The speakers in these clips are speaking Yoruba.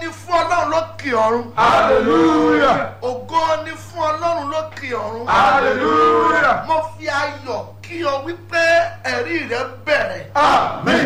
ni fún ọlọ́run lókè ọ̀run. hallelujah ògo ni fún ọlọ́run lókè ọ̀run. hallelujah mo fi ayọ̀ kí ọ wípé ẹ̀rí rẹ bẹ̀rẹ̀. amen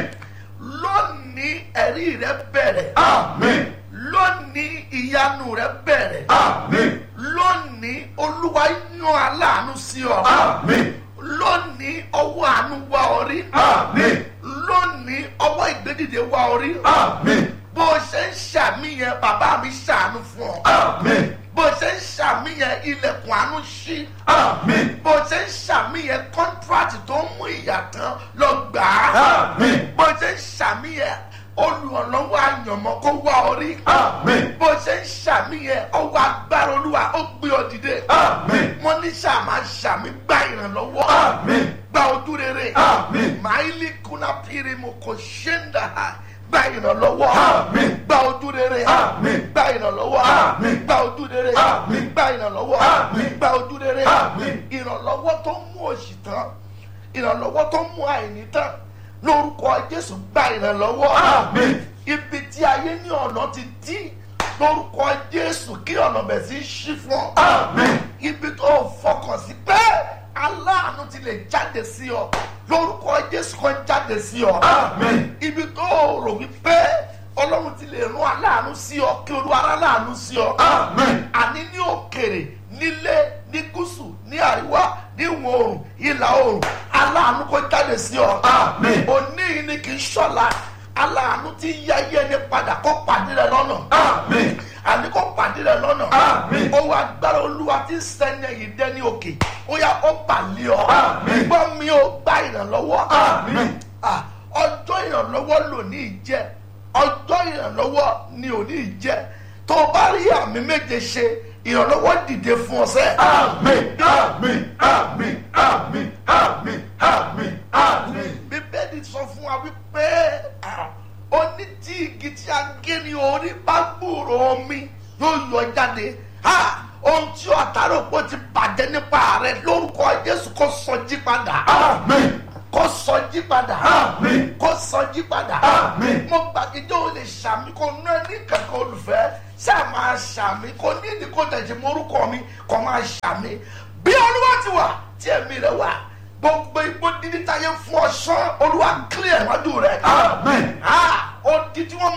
lónìí ẹ̀rí rẹ bẹ̀rẹ̀. amen lónìí ìyanu rẹ bẹ̀rẹ̀. amen lónìí olúwa yan aláàánú sí ọ. amen lónìí ọwọ́ àánú wá ọ rí. amen lónìí ọwọ́ ìgbédìde wá ọ rí. amen bó o ṣe ń ṣàmìyàn bàbá mi ṣàánú fún ọ. amen bó o ṣe ń ṣàmìyàn ilẹ̀kùn àánú ṣí. amen bó o ṣe ń ṣàmìyàn kọ́ńtíráàtì tó ń mú ìyàtọ̀ lọ gbà á. amen bó o ṣe ń ṣàmìyàn olùrànlọ́wọ́ àyànmọ́ kó wá ọ rí. amen bó o ṣe ń ṣàmìyàn ọwọ́ agbára olúwa ó gbé ọ dìde. amen wọ́n ní ṣàmà ṣàmì gba ìrànlọ́wọ́. amen gba ojú rere. amen máìlì kùnà péré mo kò ṣe ń dà á. gba ìrànlọ́wọ́. Àmín. gba ojú rere. Àmín. gba ìrànlọ́wọ́. Àmín. gba ojú rere. Àmín. gba ìrànlọ́wọ́. Àmín. gba ojú rere. Àmín. ìrànlọ́wọ́ tó mú òṣì tán ìrànlọ́wọ́ tó mú àìní tán lórúkọ jésù gba ìrànlọ́wọ́. Àmín. ibi tí ayé ní ọ̀nà ti dí lórúkọ jésù kí ọ̀nà bẹ̀ sí ṣí fún ọ amen ibi tó o fọkàn sí pé aláàánú ti lè jáde sí ọ lórúkọ jésù kan jáde sí ọ amen ibi tó o rò wípé ọlọ́run ti lè rán aláàánú sí ọ kí olúwa rán aláàánú sí ọ amen àní ní òkèrè nílé ní gúúsù ní àríwá ní ìwọ̀ oòrùn ìlà oòrùn aláàánú kó jáde sí ọ Àmín. òní yìí ni kì í ṣọ̀la aláàánú ti yá yé ni padà kó pàdé rẹ lọ́nà amen àní kó pàdé rẹ lọ́nà. Àmín. owó agbára olúwa ti sẹ́ni ẹ̀yìn dẹ́ ní òkè ó yá ó bàlẹ́ ọ. Àmín. gbọ́ mi ó gba ìrànlọ́wọ́. Àmín. Ah, ọjọ́ ìrànlọ́wọ́ lòní jẹ́ ọjọ́ ìrànlọ́wọ́ ni òní jẹ́ tó o bá rí àmì méje ṣe ìrànlọ́wọ́ dìde fún ọ sẹ́. amen amen amen amen amen amen amen bíbélì sọ fún wa wípé ah, ó ní tí igi tí a gé ní orí bá gbòòrò omi yóò yọ jáde Ah, ohun tí ọ̀tàrò pọ̀ ti bàjẹ́ nípa rẹ̀ lórúkọ jésù kó sọjí padà amen kó sọjí padà Àmín. kó sọjí padà Àmín. mo gbàgede o lè ṣàmì kó ná ní kankan olùfẹ́ ṣáà máa ṣàmì kó ní ìdí kó tẹ̀sí morúkọ mi kó máa ṣàmì bí olúwa ti wà tí ẹ̀mí rẹ̀ wà gbogbo igbó dídí táyé fún ọ̀ṣán olúwa kílẹ̀ wájú rẹ̀. amen Ah, ó di tí wọ́n